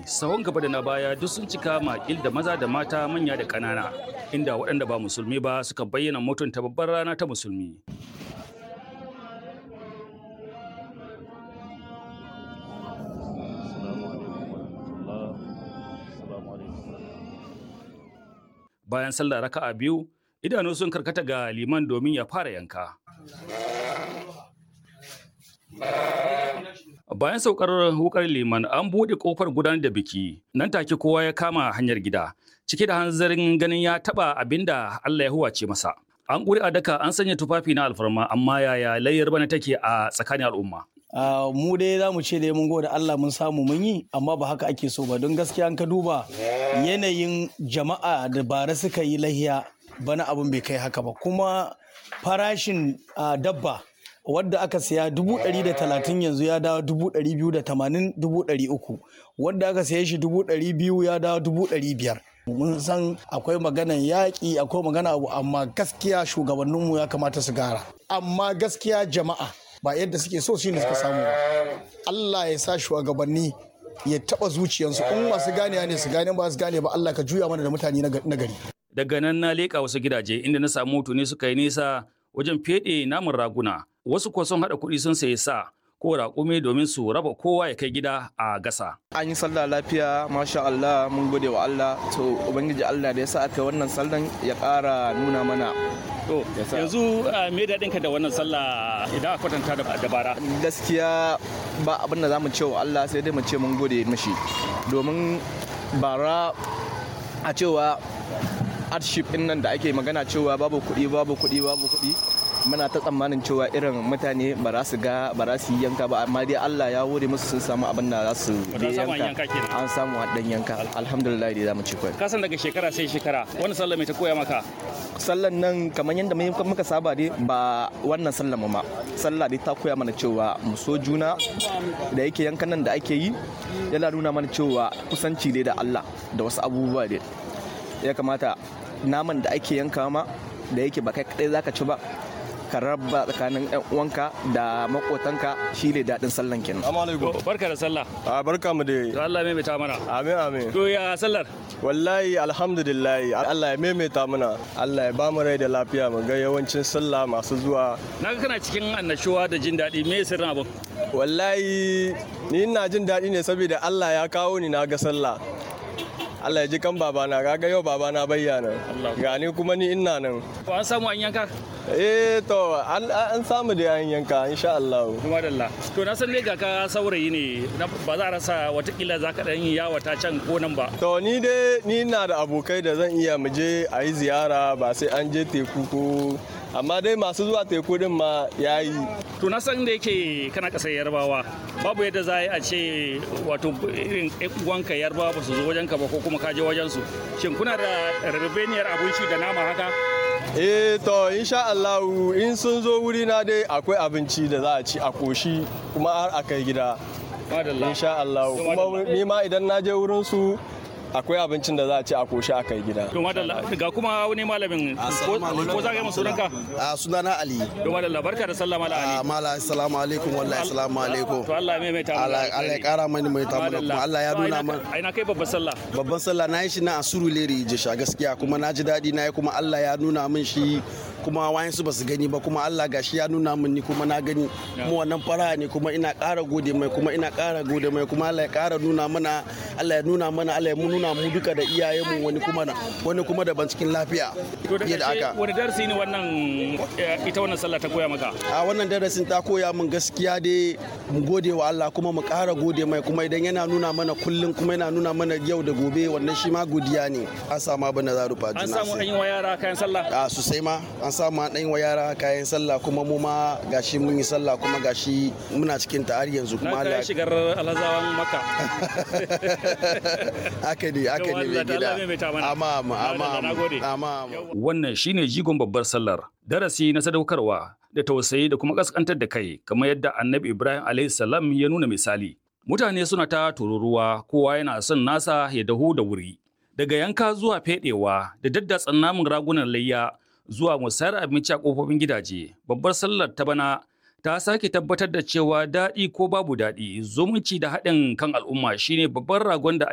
sahun gaba da na baya duk sun cika makil da maza da mata manya da ƙanana inda waɗanda ba musulmi ba suka bayyana mutunta babbar rana ta musulmi bayan sallah raka'a biyu idanu sun karkata ga liman domin ya fara yanka bayan saukar wukar liman an buɗe kofar gudanar da biki nan take kowa ya kama hanyar gida cike da hanzarin ganin ya taba abinda Allah ya huwace masa an ƙuri a daka an sanya tufafi na alfarma amma yaya layyar bana take a tsakanin al'umma Uh, mu dai za mu ce dai mun gode Allah mun samu mun yi amma ba haka ake so ba don gaskiya an ka duba yanayin jama'a da bara suka yi lahiya bana abin bai kai haka ba kuma farashin uh, dabba wadda aka siya dubu ɗari da talatin yanzu ya dawo dubu ɗari biyu da tamanin dubu ɗari uku wadda aka siya shi dubu ɗari biyu ya dawo dubu ɗari biyar mun san akwai maganan yaƙi akwai magana abu amma gaskiya shugabanninmu ya kamata su gara amma gaskiya jama'a ba yadda suke so shi ne suka samu ba Allah ya sa shugabanni ya taba zuciyarsu in masu gane ne su gane ba su gane ba Allah ka juya mana da mutane na gari daga nan na leƙa wasu gidaje inda na samu tuni suka yi nisa wajen feɗe namun raguna wasu kuwa sun haɗa kuɗi sun sayi sa ko raƙumi domin su raba kowa ya kai gida a gasa. An yi sallah lafiya, masha Allah, mun gode wa Allah. To, Ubangiji Allah da ya sa aka wannan sallan ya ƙara nuna mana. To, yanzu me daɗinka da wannan sallah idan a kwatanta da dabara? Gaskiya ba abin da za mu ce wa Allah sai dai mu ce mun gode mashi. Domin bara a cewa hardship ɗin nan da ake magana cewa babu kuɗi, babu kuɗi, babu kuɗi. muna ta tsammanin cewa irin mutane ba za su ga ba za su yi yanka ba amma dai Allah ya wuri musu sun samu abin da za su yanka an samu dan yanka alhamdulillah dai za mu ci kai kasan daga shekara sai shekara wannan sallah mai ta koya maka sallan nan kamar yadda muka saba dai ba wannan sallan ma sallah dai ta koya mana cewa mu so juna da yake yankan nan da ake yi yana nuna mana cewa kusanci dai da Allah da wasu abubuwa dai ya kamata naman da ake yanka ma da yake ba kai kadai zaka ci ba ka raba tsakanin yan uwanka da makotanka shi ne daɗin sallan kenan. Barka da sallah. A barka mu da. To Allah ya maimaita mana. Amin amin. To ya sallar? Wallahi alhamdulillah Allah ya maimaita mana. Allah ya ba mu rai da lafiya mu ga yawancin sallah masu zuwa. Na ga kana cikin annashuwa da jin daɗi me sirrin abin? Wallahi ni ina jin daɗi ne saboda Allah ya kawo ni na ga sallah. Allah ya ji kan babana kaga yau babana bayyana gani kuma ni ina nan ko an samu an yanka eh to an samu da an yanka insha Allah kuma dalla to na san ne ga ka saurayi ne ba za a rasa watakila za ka dan yi yawa ta can ko nan ba to ni dai ni ina da abokai da zan iya mu je a yi ziyara ba sai an je teku ko amma dai masu zuwa teku din ma ya yi to na san da yake kana kasar yarbawa babu yadda za a ce wato irin uwanka yarbawa ba su zo wajen ka ba ko kuma ka je wajen su shin kuna da rabebeniyar abinci da nama haka eh to insha Allah in sun zo wuri na dai akwai abinci da za a ci a koshi kuma har a kai gida insha Allah kuma ni ma idan na je wurin su akwai abincin da za a ci a koshi a kai gida. To madalla ga kuma wani malamin ko za ka yi sunanka? A sunana Ali. To madalla barka da sallama da Ali. Mala assalamu alaikum wallahi assalamu alaikum. To Allah mai mai ta Allah Allah ya kara mani mai ta mana kuma Allah ya nuna mana. Ai na kai babban sallah. Babban sallah na yi shi na Asuru Leri Jisha gaskiya kuma na ji daɗi na yi kuma Allah ya nuna min shi kuma wayansu ba su gani ba kuma Allah gashi ya nuna min ni kuma na gani mu wannan fara ne kuma ina ƙara gode mai kuma ina ƙara gode mai kuma Allah ya ƙara nuna mana Allah ya nuna mana Allah ya nuna mu duka da iyayenmu wani kuma wani kuma daban cikin lafiya to da ƙarshe wani darasi ne wannan ita wannan sallah ta koya maka a wannan darasin ta koya min gaskiya dai mu gode wa Allah kuma mu ƙara gode mai kuma idan yana nuna mana kullum kuma yana nuna mana yau da gobe wannan shi ma godiya ne an samu abin da za rufa an samu an yi wa yara kayan sallah a sosai ma an samu an ɗan wa yara kayan sallah kuma mu ma gashi mun yi sallah kuma gashi muna cikin ta har yanzu kuma Allah ya shigar alhazawan maka haka ne haka ne mai gida amma amma amma wannan shine jigon babbar sallar darasi na sadaukarwa da tausayi da kuma kaskantar da kai kamar yadda annabi Ibrahim alaihi salam ya nuna misali mutane suna ta tururuwa kowa yana son nasa ya dahu da wuri daga yanka zuwa fedewa da daddatsan namun ragunan layya zuwa musayar abinci a kofofin gidaje babbar sallar ta bana ta sake tabbatar da cewa daɗi ko babu daɗi zumunci da haɗin kan al'umma shine babban ragon da